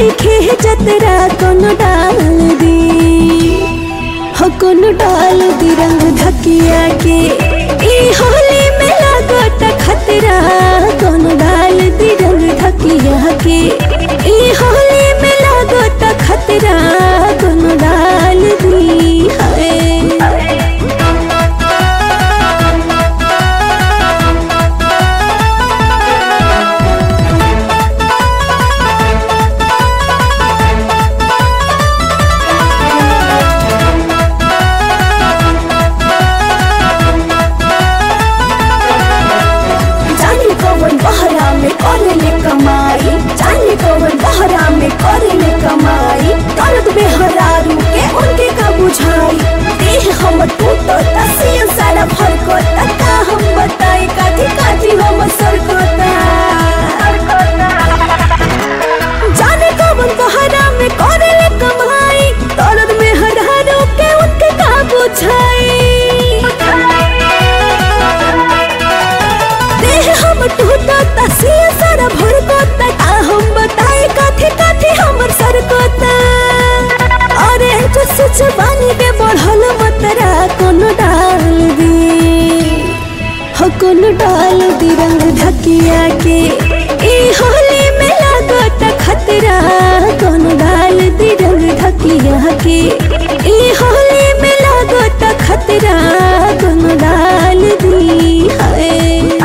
देखे जतरा कोनो डाल दी हो कोनो डाल दी रंग धकिया के ई होली में लागत खतरा कोनो डाल दी रंग धकिया के ई होली में लागत खतरा कोनो डाल दी हाय जानी कौन बहरा में करेले कमाई जानी कौन बहरा में करेले कमाई दर्द में हरारू के उनके का बुझाई देह हम टूटो तसियन सारा भरको तका हम बताई काठी काठी हम सरकोता जाने कौन बहरा में करेले कमाई दर्द में हरारू के उनके का बुझाई देह हम टूटा तसिया सारा भर कोता आ हम बताए काथे काथे हमर सर कोता अरे जो सच बानी के बढ़ल मतरा कोनो डाल दी हो कोनो डाल दी रंग धकिया के ई होली में लागत खतरा कोनो डाल दी रंग धकिया के ई होली में लागत खतरा कोनो डाल दी हाय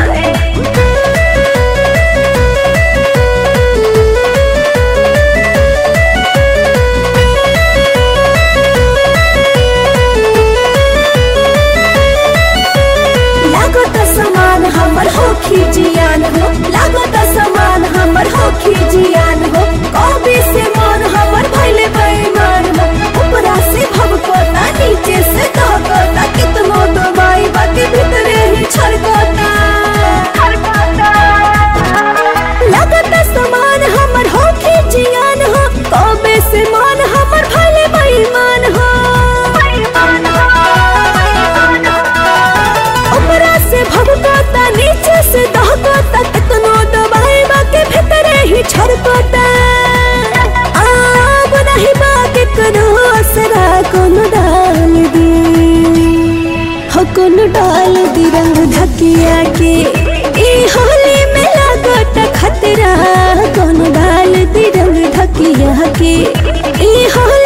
लागत समान हमर होखी जियान हो लागत समान हमर होखी जियान हो कभी से मन हमर भइले बेईमान हो ऊपरा से भवकोता नीचे से कहकोता कितनो दवाई बाकी भीतरे ही छड़कोता लागत समान हमर होखी जियान हो कभी से मन हमर भइले बेईमान हो ऊपरा से भभकोता नीचे से दहकोता कितनो दबाई बाके भीतरे ही छड़कोता आब नहीं बाके करो असरा कोनो डाल दी हो कोनो डाल दी रंग धकिया के ई होली में लागत खतरा कोनो डाल दी रंग धकिया के ई होली